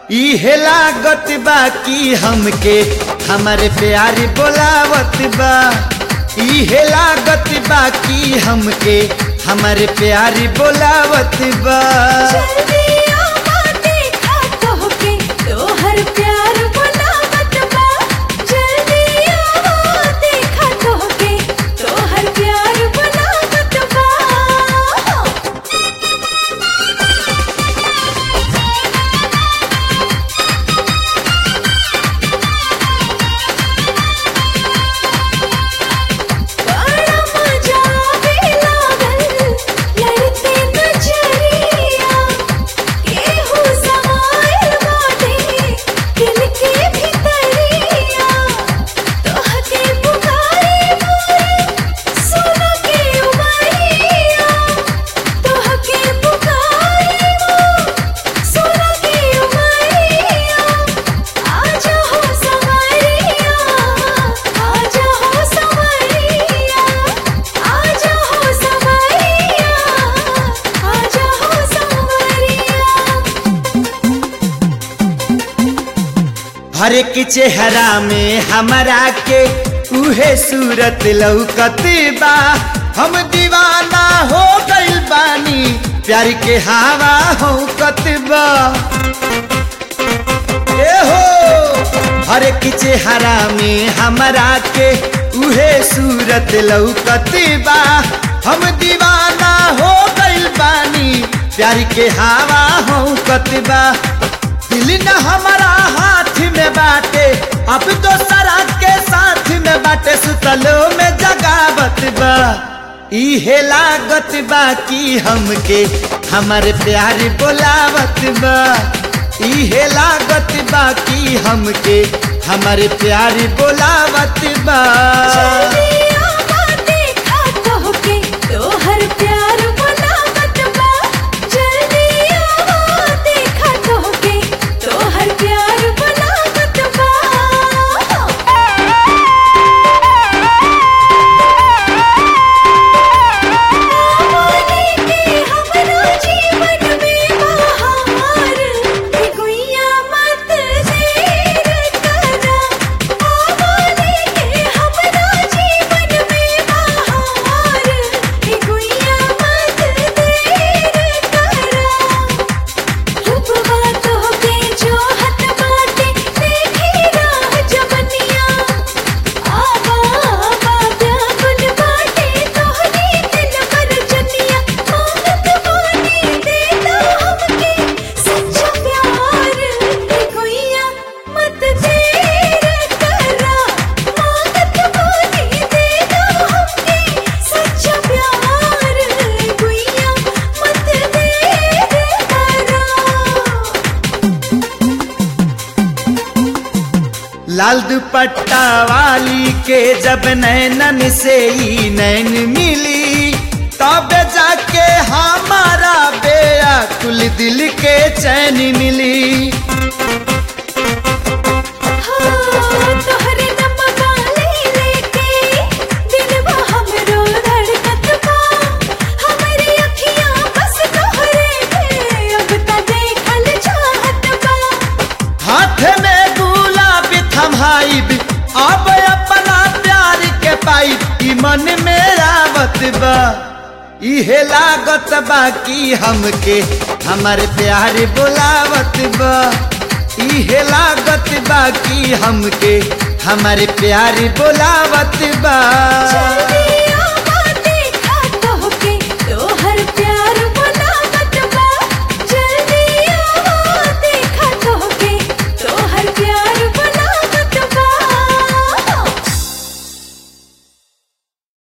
इहे लागत बा कि हमके हमारे प्यारी बोलावत बा इहे लागत बा कि हमके हमारे प्यारी बोलावत बा जल्दिया देखा तोहके तोहर प्यार बुलावत बा जल्दिया देखा तोहके तोहर प्यार बुलावत बा बड़ा मजा आवे लागल लड़ते नजरिया केहू समाइल बाटे दिल के भितरिया तोहके पुकारे मोरे सुन के उमरिया तोहके पुकारे मोरे सुन के उमरिया आजा हो संवरिया आजा हो संवरिया आजा हो संवरिया आजा हो संवरिया हर एक चेहरा में हमारा के उहे सूरत लौकत बा हम दीवाना हो गइल बानी प्यार के हवा हो बा ए हो हर एक चेहरा में हमारा के उहे सूरत लौकत बा हम दीवाना हो गइल बानी प्यार के हवा हो बा दिल न हमारा हाथ में बाटे अब तो सरा के साथ में बाटे सुतलो में जगावत बा इहे लागत बा कि हमके हमारे प्यार बोलावत बा इहे लागत बा कि हमके हमारे प्यार बोलावत बा जल्दिया देखा तोहके तोहर प्यार बुलावत बा जल्दिया देखा तोहके तोहर प्यार बुलावत बा आवाज़े के हमरा जीवन में बहार हे गुइया मत देर करा आवाज़े के हमरा जीवन में बहार हे गुइया मत देर करा रूपवा तोहके जोहत बाटे देखी राह जवनिया आवा आवा प्यागुल बाटे तोहरी दिल पर जनिया मांगत बानी देता हमके सच्चा प्यार हे गुइया मत देर करा मांगत बानी देता हमके सच्चा प्यार हे गुइया मत देर करा लाल दुपट्टा वाली के जब नैनन से ही नैन मिली तब जाके हमारा बेया कुल दिल के चैन मिली तोहरे नमवा ले लेके दिलवा हमरो धड़कत बा हमरी अखियां बस तोहरे पे अब त देखल चाहत बा हाथ में गुलाब थमाइब अब अपना प्यार के पाइब ई मन में आवत बा इहे लागत बा कि हमके हमारे प्यार बोलावत बा इहे लागत बा कि हमके हमारे प्यार बोलावत बा जल्दी